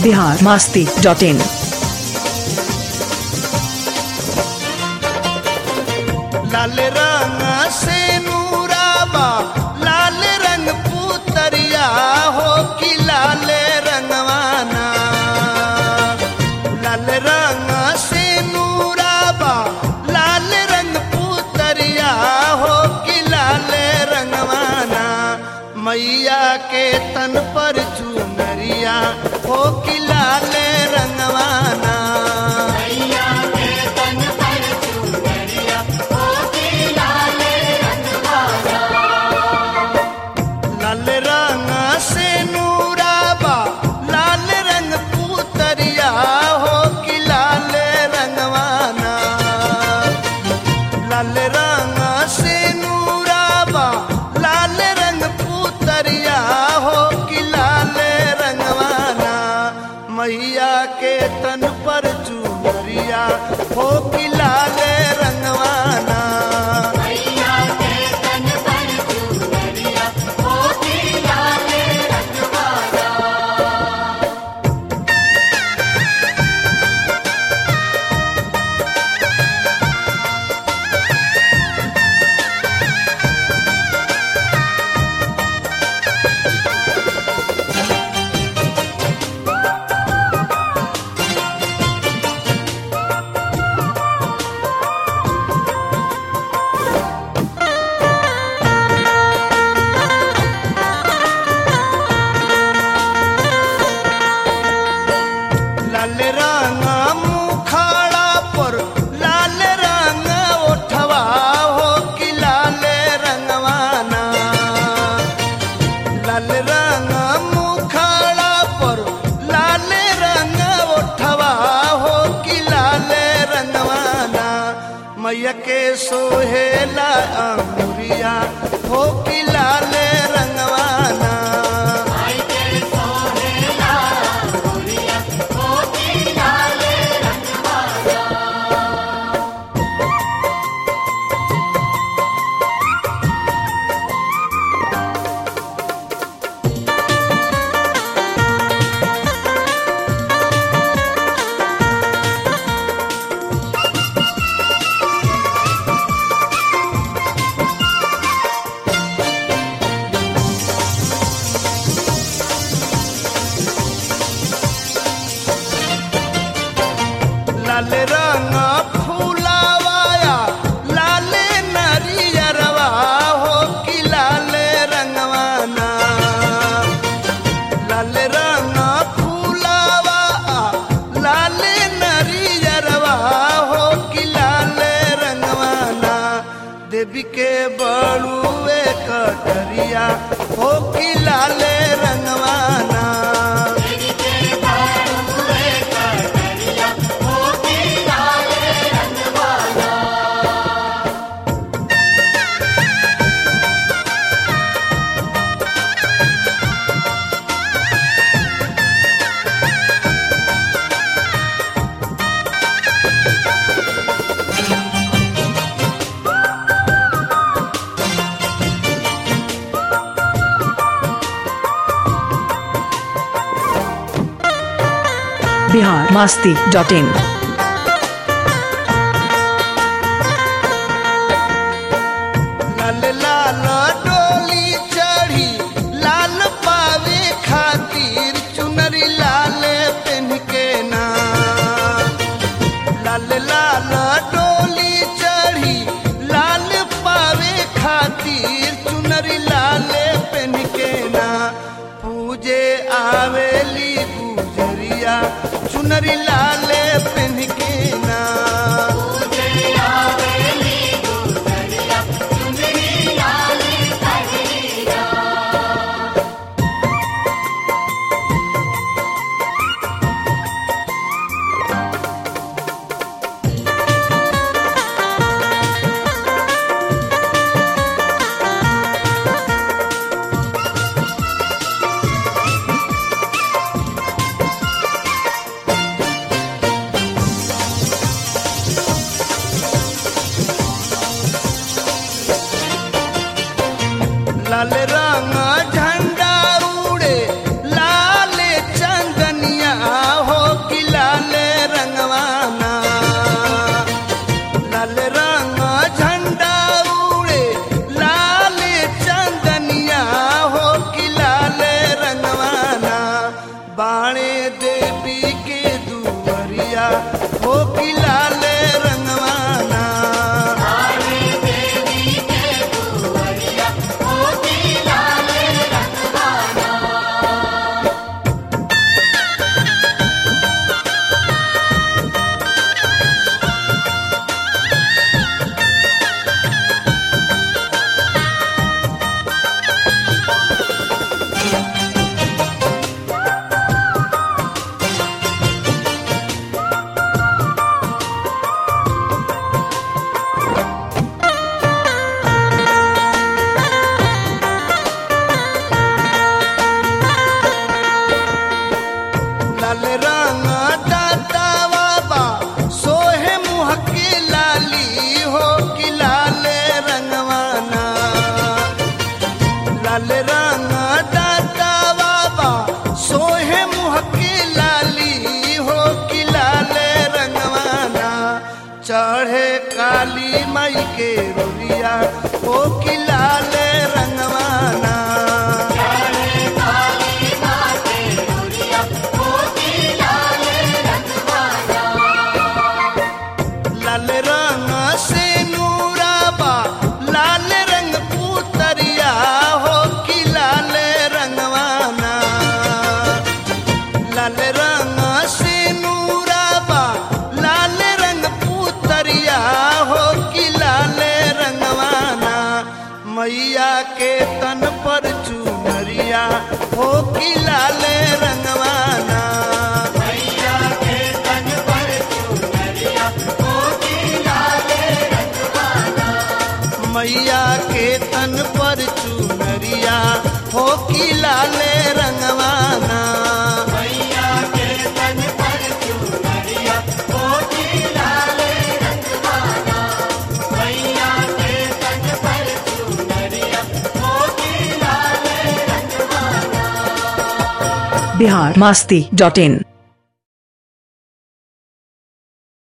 Bihar Masti dot in लाल रंग से नूराबा लाल रंग पुतरिया हो कि लाल रंगवाना लाल रंग से नूराबा लाल रंग पुतरिया हो कि लाल रंगवाना मैया के तन पर चुनरिया हो कि लाल रंगवाना लाल रंग से नूराबा लाल रंग पुतरिया हो कि लाल रंगवाना लाल रंग से नूराबा लाल रंग पुतरिया हो कि लाल रंगवाना मैया के तन पर चूरिया हो कि लाल रंगवाना लाल रंग मुखाड़ा पर लाल रंग ओठवा हो कि लाल रंगवाना लाल रंग मुखाड़ा पर लाल रंग ओठवा हो कि लाल रंगवाना मैया के सोहेला अंगुरिया हो कि लाल रंगवाना लाल रंग फूलावाया लाल नरियरवा हो कि लाल रंगवाना लाल रंग फूलावा लाल नरियरवा हो कि लाल रंगवाना देवी के बड़ुए कटरिया हो कि लाल रंगवाना बिहार मास्ती डॉट इन लाल लाल डोली चढ़ी लाल पावे खातिर चुनरी लाल पेन के ना लाल लाल डोली चढ़ी लाल पावे खातिर चुनरी लाल पेन के ना पूजे आवेली गुजरिया चुनरी लाल पेन के ना लाल रंग झंडा उड़े लाल चंदनिया मैया के तन पर चुनरिया हो कि लाले रंगवाना मैया के तन पर चुनरिया हो कि लाले रंगवाना बिहार मास्ती डॉट इन